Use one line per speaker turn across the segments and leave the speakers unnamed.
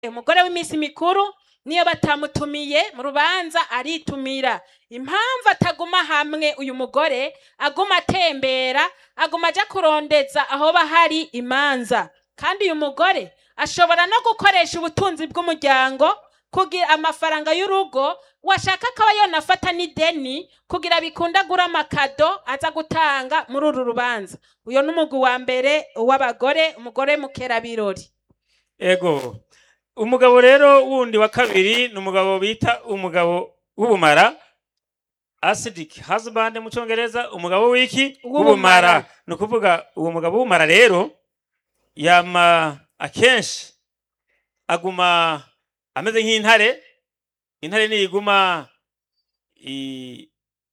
umugore w'iminsi mikuru niyo batamutumiye mu rubanza aritumira impamvu ataguma hamwe uyu mugore aguma atembera aguma aja kurondeza aho bahari imanza kandi uyu mugore ashobora no gukoresha ubutunzi bw'umuryango kugira amafaranga y'urugo washaka akaba yonafata n'ideni kugira bikunde agura amakado aza gutanga muri uru rubanza uyo ni umugwi wa mbere w'abagore umugore mukerabirori
ego umugabo rero wundi wa kabiri ni umugabo bita umugabo w'ubumara acidic husband mu cyongereza umugabo w'iki
W'ubumara.
w'ubumara ni ukuvuga uwo mugabo w'ubumara rero yama akenshi aguma ameze nk'intare intare niyiguma i-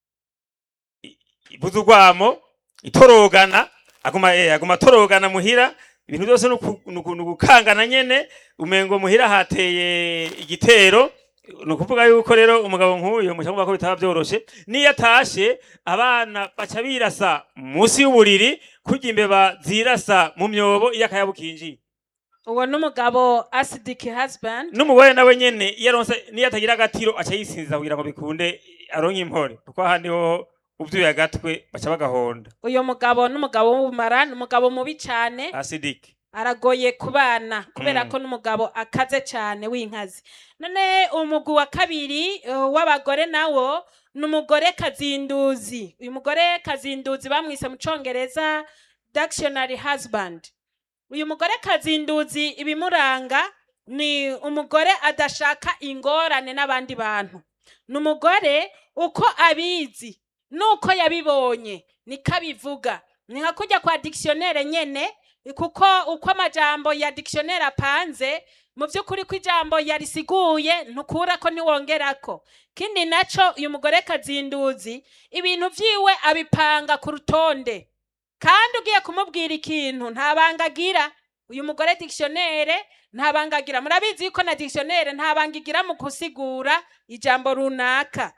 i- ibuza urwamo itorogana aguma eh, aguma atorogana muhira ibintu byose ni uku- ni uku- ni ugukangana nyene umengo muhira hateye igitero ni ukuvuga yuko rero umugabo nk'uyu mushaka ko bitaba byoroshe niyo atashe abana baca birasa munsi y'uburiri kurya imbeba zirasa mu myobo iyo akayabo kinjiye
uwo ni umugabo acidic husband
n'umugore nawe nyene iyo aronse niyo atagira agatiro aca yisinziza kugira ngo bikunde aronke impore kuko ahandi ho uvyuye agatwe baca bagahonda
uyu mugabo ni umugabo w'ubumara ni umugabo mubi cyane
acidic
aragoye ku bana kubera
Mm.
ko n'umugabo akaze cyane w'inkazi none umugwi wa kabiri uh, w'abagore nawo ni umugore kazinduzi uyu mugore kazinduzi bamwise mu congereza dictionary husband uyu mugore kazinduzi ibimuranga ni umugore adashaka ingorane n'abandi bantu ni umugore uko abizi nuko yabibonye niko abivuga ni nka kujya kwa dictionnaire nyene kuko uko amajambo ya dictionnaire apanze mu by'ukuri ko ijambo yarisiguye ntukurako ntiwongerako kindi naco uyu mugore kazinduzi ibintu vyiwe abipanga ku rutonde kandi ugiye kumubwira ikintu nta banga agira uyu mugore dictionnaire nta banga agira murabizi yuko na dictionnaire nta banga igira mu gusigura ijambo runaka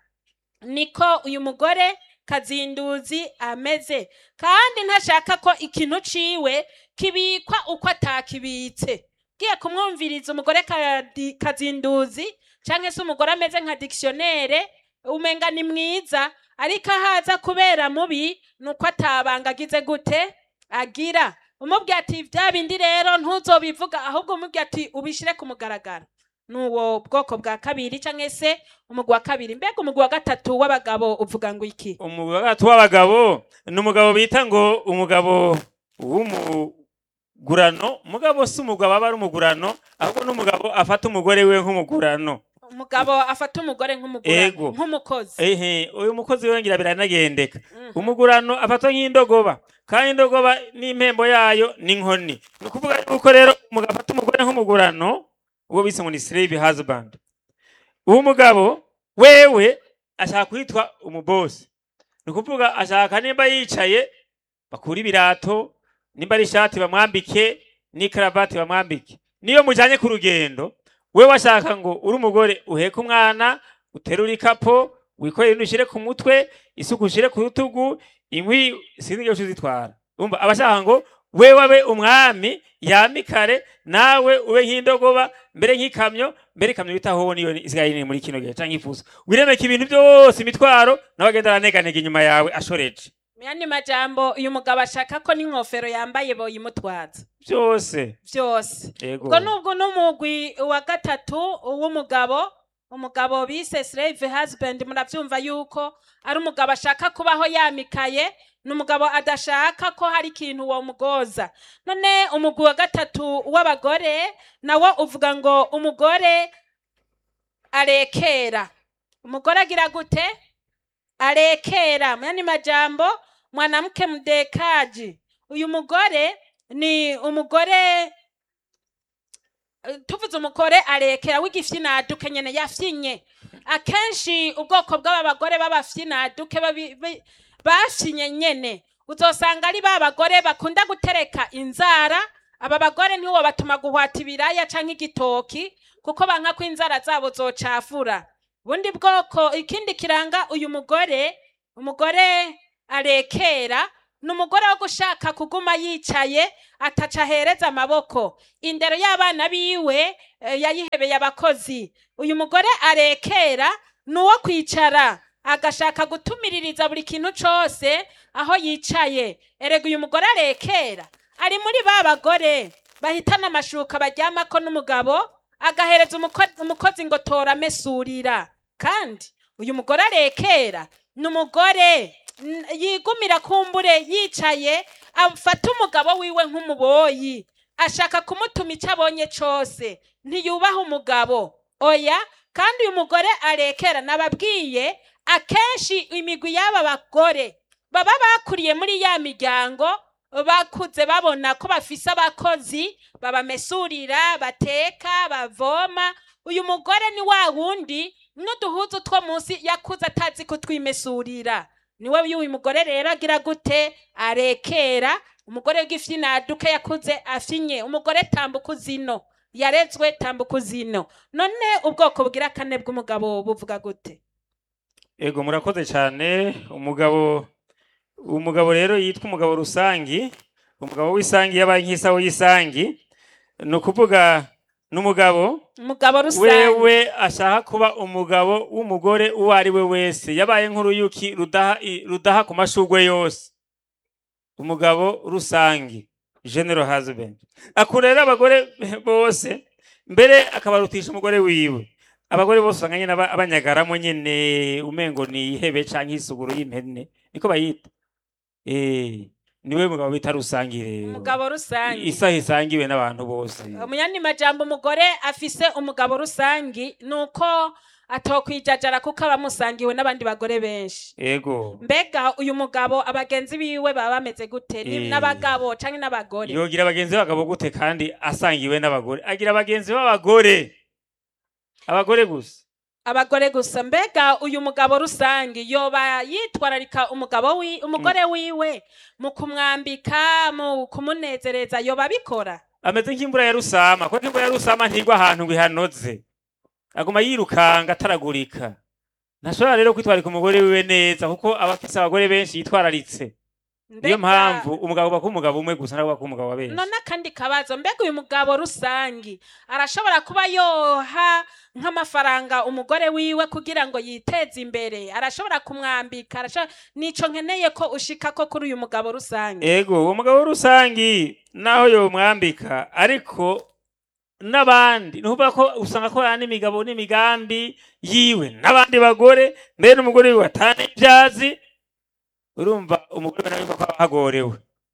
niko uyu mugore kazinduzi ameze kandi ntashaka ko ikintu ciwe kibikwa uko atakibitse ugiye kumwumviriza umugore kadi- kazinduzi canke se umugore ameze nka dictionnaire umenga ni mwiza ariko ahaza kubera mubi nuko atabanga agize gute agira umubwiye ati bya bindi rero ntuzobivuga ahubwo umubwiye ati ubishire ku mugaragaro nuwo bwoko bwa kabiri canke se umugwi wa kabiri mbega umugwi wa gatatu w'abagabo uvuga ngo iki
umugabo wa gatatu w'abagabo ni umugabo bita ngo umugabo w'umugurano umugabo si umugabo aba ari umugurano ahubwo n'umugabo afata umugore we nk'umugurano
umugabo afata umugore nk'umugore
Ego.
nk'umukozi
ehe uyu mukozi we ngira biranagendeka
Mhm.
umugurano afatwa nk'indogoba kandi indogoba n'impembo yayo ni inkoni ni ukuvuga yuko rero umugabo afata umugore nk'umugurano uwo bise ngo ni slave husband uwo mugabo wewe ashaka kwitwa umubosi ni ukuvuga ashaka nimba yicaye bakura ibirato nimba ari ishati bamwambike n'ikaravati bamwambike niyo mujanye ku rugendo wewe ashaka ngo uri umugore uheka umwana uterura ikapo wikorere ibintu ushyire ku mutwe isuku ushyire ku rutugu inkwi sinzi ibyo uzitwara umva abashaka ngo wewe abe umwami yamikare nawe ube nk'indogoba mbere nk'ikamyo mbere ikamyo bita hoho niyo isigaye nini muri kino gihe canke ifuso wiremeka ibintu byose imitwaro nawe agenda araneganega inyuma yawe ashoreje
mu yandi majambo uyu mugabo ashaka ko n'inkofero yambaye boyimutwaza
byose
byose
yego
ubwo nubwo n'umugwi wa gatatu w'umugabo umugabo bise slave husband murabyumva yuko ari umugabo ashaka kubaho yamikaye ni umugabo adashaka ko hari ikintu wamugoza none umugwi wa gatatu w'abagore nawo uvuga ngo umugore arekera umugore agira gute arekera mu yandi majambo mwanamke mdekaji uyu mugore ni umugore eh, tuvuze umugore arekera w'igifyinaduke nyene yafyinye akenshi ubwoko bw'aba bagore b'abafyinaduke babi- bi- bafyinye nyene uzosanga ari ba bagore bakunda gutereka inzara aba bagore ntiwo batuma guhwata ibiraya canke igitoki kuko banka ko inzara zabo zocafura ubundi bwoko ikindi kiranga uyu mugore umugore arekera ni umugore wo gushaka kuguma yicaye ataca ahereza amaboko indero y'abana biwe eh, yayihebeye abakozi uyu mugore arekera ni uwo kwicara agashaka gutumiririza buri kintu cose aho yicaye erega uyu mugore arekera ari muri ba bagore bahitana amashuka baryamako n'umugabo agahereza umuko- umukozi ngo tora amesurira kandi uyu mugore arekera ni umugore n- yigumira kumbure yicaye afata umugabo wiwe nk'umuboyi ashaka kumutuma icyo abonye cose ntiyubaha umugabo oya kandi uyu mugore arekera nababwiye akenshi imigwi y'aba bagore baba bakuriye muri ya miryango bakuze babona ko bafise abakozi babamesurira bateka bavoma uyu mugore ni wa wundi n'uduhuzu two munsi yakuze atazi kutwimesurira niwe y'uyu mugore rero agira gute arekera umugore w'igifyinaduke yakuze afinye umugore tambuka uzino yarezwe tambuka uzino none ubwoko bugira kane bw'umugabo buvuga gute
ego murakoze cyane umugabo umugabo rero yitwa umugabo rusangi umugabo w'isangi yabaye nk'isaho y'isangi ni ukuvuga n'umugabo
umugabo rusange
wewe ashaka kuba umugabo w'umugore uwo ari we wese yabaye nk'uruyuki rudaha i- rudaha ku mashugwe yose umugabo rusangi general husband akurera abagore bose mbere akabarutisha umugore wiwe abagore bose usanga nyine aba- abanyagaramo nyine umengo ni ihebe canke isuguru y'impene niko bayita eh niwe mugabo bita rusangi rero
umugabo rusange
isaha isangiwe n'abantu bose
umunyani majambo umugore afise umugabo rusangi nuko atokwijajara kuko aba amusangiwe n'abandi bagore benshi
ego
mbega uyu mugabo abagenzi biwe baba bameze gute Ni
Eh.
n'abagabo canke n'abagore
yogira abagenzi b'abagabo gute kandi asangiwe n'abagore agira abagenzi b'abagore abagore gusa
abagore gusa mbega uyu mugabo rusange yoba yitwararika umugabo wi umugore wiwe mu kumwambika mu kumunezereza yoba abikora
ameze nk'imvura ya rusama kuko nk'imvura ya rusama ntigwa ahantu ngo ihanoze aguma yirukanga ataragurika ntashobora rero kwitwararika umugore wiwe neza kuko aba afise abagore benshi yitwararitse niyo
Mbega-
mpamvu umugabo uba umugabo umwe gusa ntabwo uba umugabo wa benshi
none akandi kabazo mbega uyu mugabo rusangi arashobora kuba yoha nk'amafaranga umugore wiwe kugira ngo yiteze imbere arashobora kumwambika arashobora nico nkeneye ko ushika ko kuri uyu mugabo rusange
ego uwo mugabo rusangi naho yomwambika ariko n'abandi ni ukuvuga ko usanga akorana n'imigabo n'imigambi yiwe n'abandi bagore mbere n'umugore wiwe atana ibyazi urumva umugore nawe ko aba ahagorewe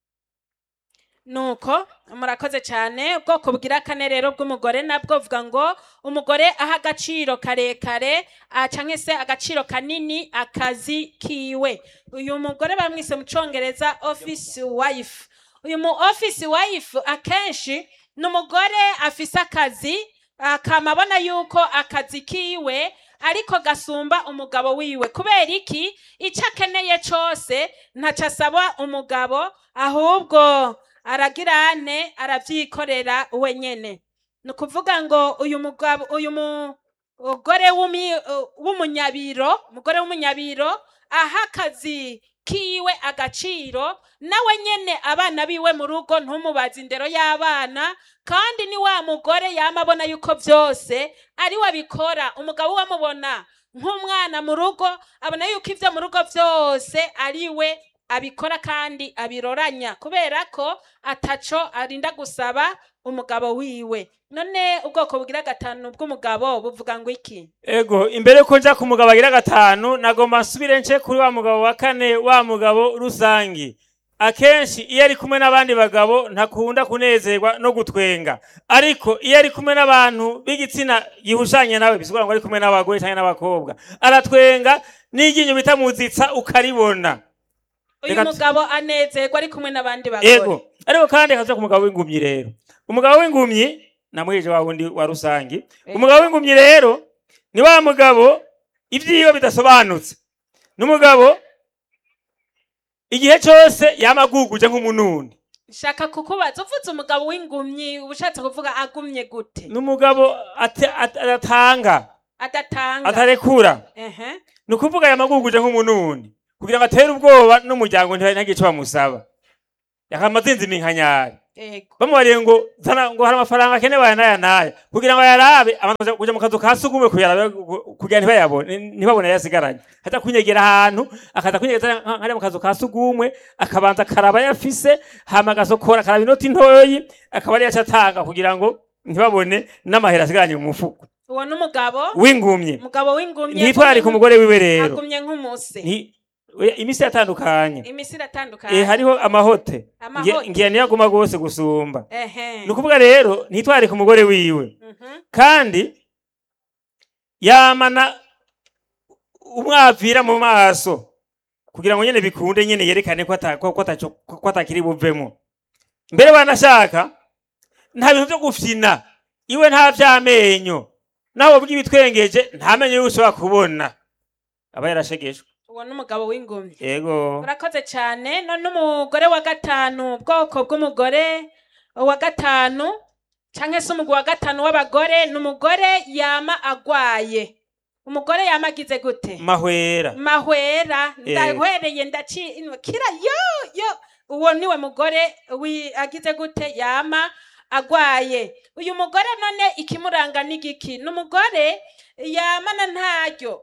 nuko murakoze cyane ubwoko bwira kane rero bw'umugore nabwo vuga ngo umugore aha agaciro karekare ah, canke se agaciro kanini akazi kiwe uyu mugore bamwise mu congereza office wife uyu mu office wife akenshi ni umugore afise akazi akamabona yuko akazi kiwe ariko gasumba umugabo wiwe kubera iki icyo akeneye cose ntaco asaba umugabo ahubwo aragirane arabyikorera we nyene ni ukuvuga ngo uyu mugabo uyu mugore w'umi- w'umunyabiro umugore w'umunyabiro aha akazi kiwe agaciro nawe nyene abana biwe mu rugo ntumubaze indero y'abana kandi ni wa mugore yama abona yuko byose ari we abikora umugabo we amubona nk'umwana mu rugo abona yuko ibyo mu rugo byose ari we abikora kandi abiroranya kubera ko ataco arinda gusaba umugabo wiwe none ubwoko bugira gatanu bw'umugabo buvuga ngo iki
ego imbere ko nja ku mugabo agira gatanu nagomba nsubire nce kuri wa mugabo wa kane wa mugabo rusangi akenshi iyo ari kumwe n'abandi bagabo ntakunda kunezerwa no gutwenga ariko iyo ari kumwe n'abantu b'igitsina gihushanye nawe bisigura ngo ari kumwe n'abagore cyangwa n'abakobwa aratwenga n'iryinyo bita muzitsa ukaribona
uyu
Reka tu-
mugabo anezerwa ari kumwe n'abandi bagore
ego ariko kandi akaza ku mugabo w'ingumyi rero umugabo w'ingumyi namwije wa wundi wa rusangi umugabo w'ingumyi rero ni wa mugabo ibyiwe bidasobanutse n'umugabo igihe cyose yamaguguje nk'umununi
shaka kukubaza uvuze umugabo w'ingumyi uba ushatse kuvuga agumye gute
n'umugabo ate- at- adatanga
adatanga
atarekura
ehe
ni ukuvuga yamaguguje nk'umununi kugira ngo atere ubwoba n'umuryango ntihagire icyo bamusaba yakama azinzima inkanyari
ego
bamubariye ngo zana ngo hari amafaranga akenewe aya n'aya n'aya kugira ngo ayarabe abantu baja kuja mu kazu ka sugumwe kuyarabe gu- kugira ntibayabone ntibabone yasigaranye aza kunyegera ahantu akaza kunyegeza nka- nkariya mu kazu ka sugumwe akabanza akaraba yafise hama agasokora akaraba inoti ntoyi akaba ariyo aca atanga kugira ngo ntibabone n'amahera asigaranye mu mufuko
uwo n'umugabo
w'ingumye
umugabo w'ingumye
ntitwarike umugore wiwe rero
agumye nk'umuse
Nti- oya, imisi yatandukanye
imisi iratandukanye
Eh, hariho amahote
Amahote.
ngiye niyo aguma gose gusumba
ehe
ni ukuvuga rero ntitwarike umugore wiwe
Mhm.
kandi yamana umwavira mu maso kugira ngo nyene bikunde nyene yerekane ko ata- ko- ko ataco- ko atakiri buvemo mbere wanashaka nta bintu vyo gufyina iwe nta vy'amenyo nawe bw'ibitwengeje nta menyo yuko ushobora kubona aba yarashegeshwe
uwo n'umugabo w'ingumye
yego
urakoze cyane none umugore wa gatanu ubwoko bw'umugore wa gatanu cyangwa se umugwi wa gatanu w'abagore ni umugore yama agwaye umugore yama agize gute
mahwera
mahwera
Eh.
ndahwereye ndaci kira yo yo uwo niwe mugore wi- agize gute yama agwaye uyu mugore none ikimuranga ni giki ni umugore yamana ntaryo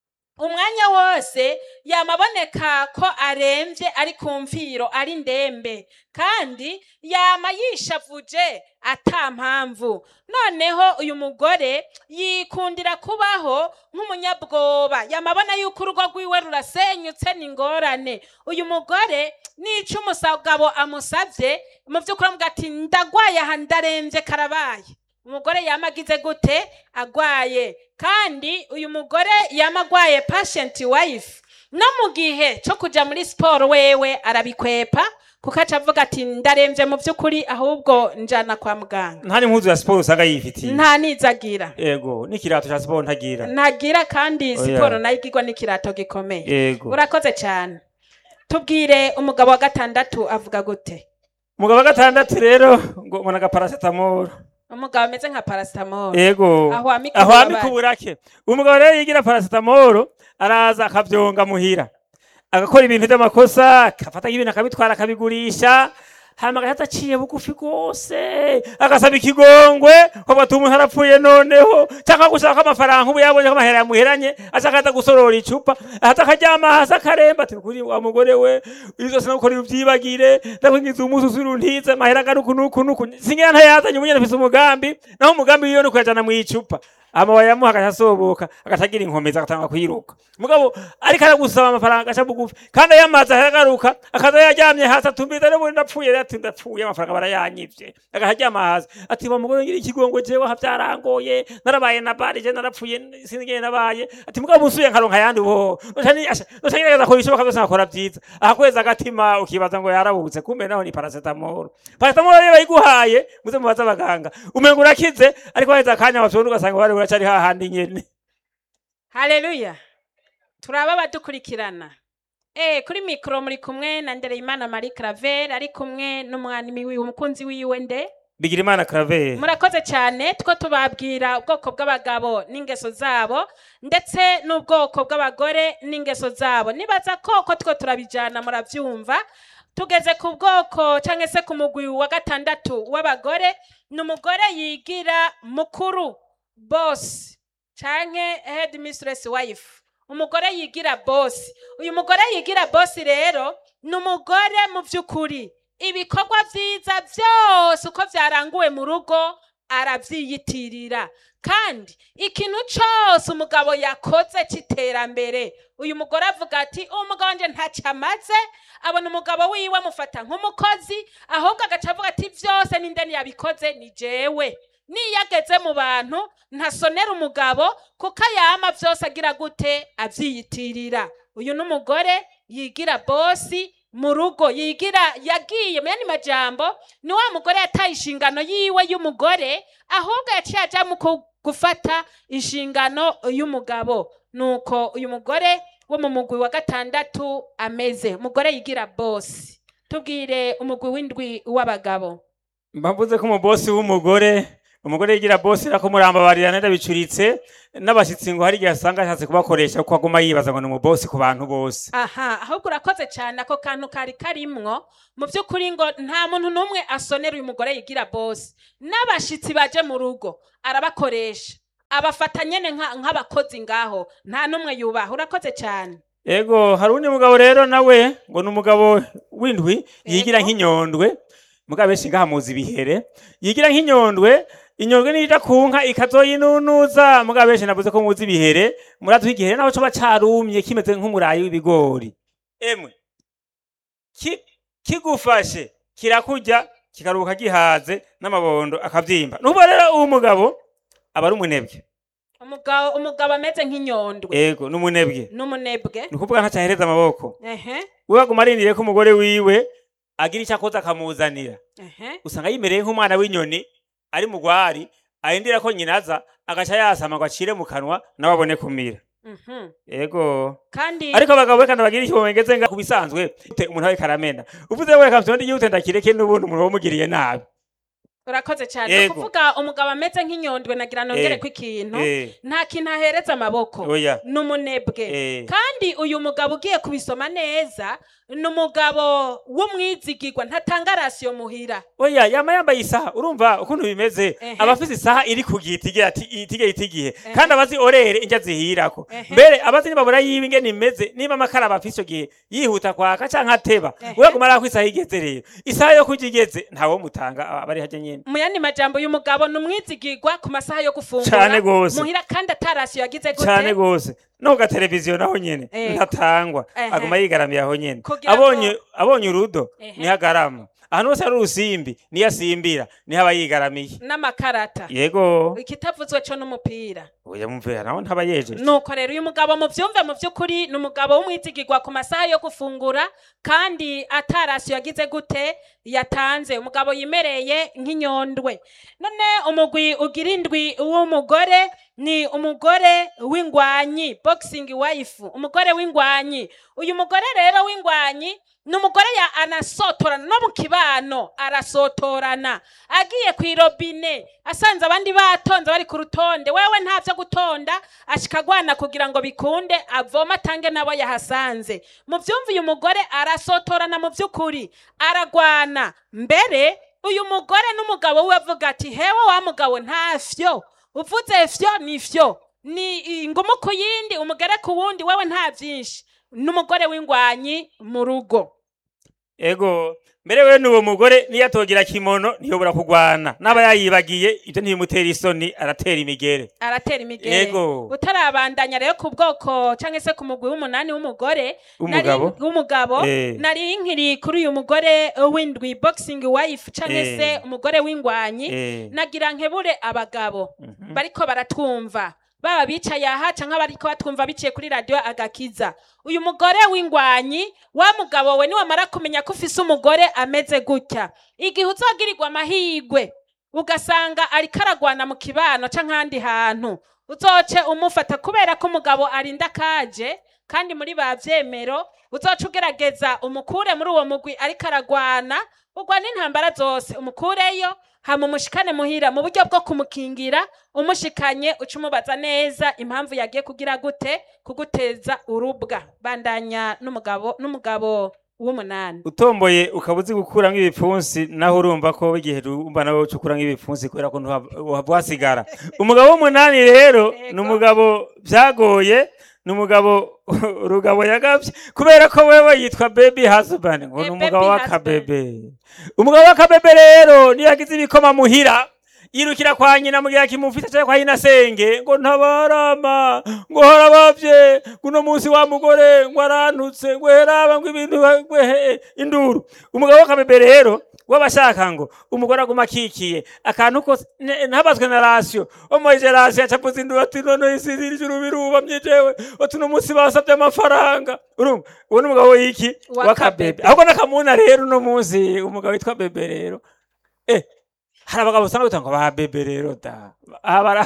umwanya wose yamaboneka ko aremvye ari ku mviro ari ndembe kandi yama yishavuje ata mpamvu noneho uyu mugore yikundira kubaho nk'umunyabwoba yamabona yuko urugo rwiwe rurasenyutse ni ingorane uyu mugore nico umusagabo amusavye mu vy'ukuri amuga ati ndagwaye aha ndaremvye karabaye umugore yama agize gute agwaye kandi uyu mugore yama agwaye patient wife no mu gihe cyo kuja muri siporo wewe arabikwepa kuko aca avuga ati ndaremvye mu vy'ukuri ahubwo njana kwa muganga
nta n'impuzu ya siporo usanga yifitiye
nta nizagira
yego n'ikirato ca siporo ntagira
ntagira kandi
Oya.
siporo nayo igirwa n'ikirato gikomeye
yego
urakoze cyane tubwire umugabo wa gatandatu avuga gute
umugabo wa gatandatu rero ngo mbona agaparasetamoro
umugabo ameze nka paracetamol
yego
Aho amika
aho
ububabare.
amika uburake umugabo rero yigira parasetamoro araza akavyonga muhira agakora ibintu vy'amakosa akafata ibintu akabitwara akabigurisha hama agahita aciye bugufi rwose agasaba ikigongwe ko ati umuntu arapfuye noneho cyangwa gushaka amafaranga ubu yabonye ko amahera yamuheranye aca akaza gusorora icupa ahita akaryama hasi akaremba ati kuri wa mugore we ibi zose nagukora ubyibagire ndakwingiza umunsi uzuruntize amahera angana uku n'uku n'uku singira ntayazanye ubu nyene mfise umugambi naho umugambi wiwe ni ukuyajana mu icupa hama wayamuha agaca asoboka agaca agira inkomezi agatanga kwiruka mugabo ariko aragusaba amafaranga agaca bugufi kandi ayamaze aragaruka akaza yaryamye hasi atumbiza n'ubundi ndapfuye rero ati ndapfuye amafaranga barayanyivye agaca aryama hasi ati wa mugore ngira ikigongo jewe aha byarangoye narabaye na bari je narapfuye sinigeye nabaye ati mugabo musuye nkaronka ayandi bo nocagerageza kora ibishoboka byose nkakora byiza ahakweza agatima ukibaza ngo yarabutse kumbe naho ni paracetamol paracetamol rero bayiguhaye muze mubaze abaganga umenga urakize ariko haheze akanya wafyonda ugasanga wari uracari hahandi nyene
haleluya turaba abadukurikirana Eh, kuri mikoro muri kumwe na ndereyimana marie claver ari kumwe n'umwami wiwe umukunzi wiwe nde
bigira imana claver
murakoze cyane two tubabwira ubwoko bw'abagabo n'ingeso zabo ndetse n'ubwoko bw'abagore n'ingeso zabo nibaza ko ko two turabijyana murabyumva tugeze ku bwoko cyangwa se ku mugwi wa gatandatu w'abagore ni umugore yigira mukuru bosi cyangwa head mistress wife umugore yigira bosi uyu mugore yigira bosi rero ni umugore mu by'ukuri ibikorwa byiza byose uko byaranguwe mu rugo arabyiyitirira kandi ikintu cyose umugabo yakoze cy'iterambere uyu mugore avuga ati umugabo wanjye ntacyo amaze abona umugabo wiwe amufata nk'umukozi ahubwo agaca avuga ati byose n'indeni yabikoze ni jewe niyo ageze mu bantu ntasonera umugabo kuko ayama byose agira gute abyiyitirira uyu ni umugore yigira bosi mu rugo yigira yagiye mu yandi majambo ni wa mugore yataye inshingano yiwe y'umugore ahubwo yaciye aja mu ku- gufata inshingano y'umugabo nuko uyu mugore wo mu mugwi wa gatandatu ameze umugore yigira bosi tubwire umugwi w'indwi w'abagabo
mbavuze ko umubosi w'umugore umugore yigira bosi rako murambabarira nenda bicuritse n'abashitsi ngo hari igihe asanga ashatse kubakoresha kuko aguma yibaza ngo ni umubosi ku bantu bose
aha ahubwo urakoze cyane ako kantu kari karimwo mu by'ukuri ngo nta muntu n'umwe asonera uyu mugore yigira bosi n'abashitsi baje mu rugo arabakoresha abafata nyene nka- nk'abakozi ngaho nta n'umwe yubaha urakoze cyane
ego hari undi mugabo rero nawe ngo ni umugabo w'indwi yigira
Yego.
nk'inyondwe mugabo benshi ngaha muzi ibihere yigira nk'inyondwe inyondwe nija ku nka ikazoyinunuza mugabo benshi navuze ko muzi ibihere murazi igihere naho coba carumye kimeze nk'umurayi w'ibigori emwe ki- kigufashe kirakurya kikaruhuka gihaze n'amabondo akavyimba nuko rero uwo mugabo aba ari umunebwe
umugabo umugabo ameze nk'inyondwe
ego n'umunebwe
n'umunebwe
ni ukuvuga ntacahereza amaboko
ehe
we aguma arindiriye ko umugore wiwe agira icyo akoze akamuzanira
ehe
usanga yimereye nk'umwana w'inyoni ari mu rwari arindira ko nyina aza agaca yasama ngo acire mu kanwa nawe abone kumira
mhm.
yego
kandi
ariko abagabo we kandi bagira icyo bamegeze nga ku bisanzwe ute umuntu awe karamena uvuze we kamsonde yihute ndakireke n'ubundi umuntu wamugiriye nabi
urakoze cyane ni
Yego.
ukuvuga umugabo ameze nk'inyondwe nagira nongere
Eh.
ko ikintu
Eh,
nta kintu ahereza amaboko
oya
n'umunebwe
Eh.
kandi uyu mugabo ugiye kubisoma neza ni umugabo w'umwizigirwa ntatanga rasiyo muhira
oya yama yambaye isaha urumva ukuntu bimeze
Ehe.
aba afise isaha iri ku giti igira ati itige itigihe
Ehe.
kandi abazi orere injya zihirako
Ehe.
mbere abazi nibabura yiwe ingene imeze niba amakara aba afise ico gihe yihuta kwaka canke ateba
Ehe.
we aguma arako isaha igeze rero isaha yo kurya igeze ntawo mutanga aba ari harya nyene
mu yandi majambo uyu mugabo ni umwizigirwa ku masaha yo gufungura
Cane gose.
muhira kandi atarasiyo yagize
cane
gute
gose no ku gateleviziyo naho nyene
Ego.
ntatangwa
Ehe.
aguma yigaramiye aho nyene
Kugira ngo-
abonye abonye urudo
Ehe.
niho agarama ahantu hose hari urusimbi niyo asimbira niho aba yigaramiye
n'amakarata
yego
ikitavuzwe co n'umupira
oya mumvira naho ntaba yejeje
nuko rero uyu mugabo muvyumve mu vy'ukuri ni umugabo w'umwizigirwa ku masaha yo gufungura kandi atarasiyo yagize gute yatanze umugabo yimereye nk'inyondwe none umugwi ugira indwi w'umugore ni umugore w'ingwanyi boxing wife umugore w'ingwanyi uyu mugore rero w'ingwanyi ni umugore ya anasotorana no mu kibano arasotorana agiye ku irobine asanze abandi batonze bari ku rutonde wewe nta vyo gutonda ashika agwana kugira ngo bikunde avoma atange nabo yahasanze mu vyumva uyu mugore arasotorana mu vy'ukuri aragwana mbere uyu mugore n'umugabo we avuga ati hewe wa mugabo nta vyo uvuze vyo ni vyo ni ingumu ku yindi umugere ku wundi wewe nta vyinshi n'umugore w'ingwanyi mu rugo
ego mbere we n'uwo mugore niyo atogira kimono ntiyobora kugwana n'aba yayibagiye ibyo ntibimutera isoni aratera imigere
aratera imigere
Yego.
utarabandanya rero ku bwoko cyangwa se ku mugwi w'umunani w'umugore
W'umugabo?
nari- w'umugabo
Eh.
nari nkiri kuri uyu mugore uh, w'indwi boxing wife cyangwa
Eh.
se umugore w'ingwanyi
Eh.
nagira nkebure abagabo
Mhm.
bariko baratwumva baba bicaye aha canke bariko batwumva biciye kuri radiyo agakiza uyu mugore w'ingwanyi wa mugabo we niwamara kumenya ko ufise umugore ameze gutya igihe uzogirirwa amahigwe ugasanga ariko aragwana mu kibano canke ahandi hantu uzoce umufata kubera ko umugabo arinda kaje kandi muri ba vyemero uzoca ugerageza umukure muri uwo mugwi ariko aragwana ugwana intambara zose umukureyo hama umushikane muhira mu buryo bwo kumukingira umushikanye uca umubaza neza impamvu yagiye kugira gute kuguteza urubwa bandanya n'umugabo n'umugabo w'umunani
utomboye ukaba uzi gukuramo ibipfunsi naho urumva ko igihe urumva nawe uca ukuramo ibipfunsi kubera ko ntuhava wasigara umugabo w'umunani rero
Yego.
ni umugabo byagoye ni umugabo rugabo yagabye kubera ko wewe yitwa baby husband ngo ni
Eh,
umugabo
baby
w'akabebe umugabo w'akabebe rero niyo yagize ibikoma muhira yirukira kwa nyina mugira kimufite cyangwa kwa nyinasenge ngo ntabarama ngo harabavye guno munsi wa mugore ngo arantutse ngo heraba ngo ibintu ngo he induru umugabo w'akabebe rero wabashaka ngo umugore aguma akikiye akantu kose ne- ntabazwe na rasiyo omoje rasiyo acapuza induru ati none isi ijuru birubamye jewe ati uno munsi basabye amafaranga urumva uwo ni umugabo w'iki
W'akabebe.
w'akabebe ahubwo n'akamuna rero uno munsi umugabo witwa bebe rero eh hari abagabo usanga bitanga ba bebe rero da aha bara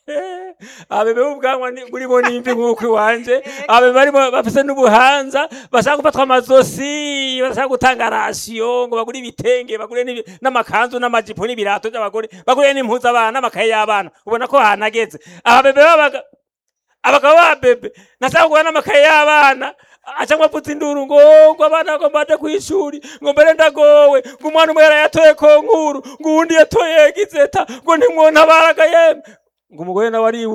abebe b'ubwanwa ni- burimo n'imvi nk'uko iwanje abebe barimo bafise n'ubuhanza bashaka gufatwa amazosi bashaka gutanga rasiyo ngo bagure ibitenge bagure n'ibi- n'amakanzu n'amajipo n'ibirato by'abagore bagure n'impuzu abana n'amakaye y'abana ubona ko hanageze ababebe babaga abagabo ba bebe nashaka kugura n'amakaye y'abana aca ngo apfutse induru ngo ngo abana ngo mbaje kw'ishuri ngo mbere ndagowe ngo umwana umwe yarayatoye ko nkuru ngo uwundi yatoye gizeta ngo ntimwontabaraga yemwe ngo umugore nawe ari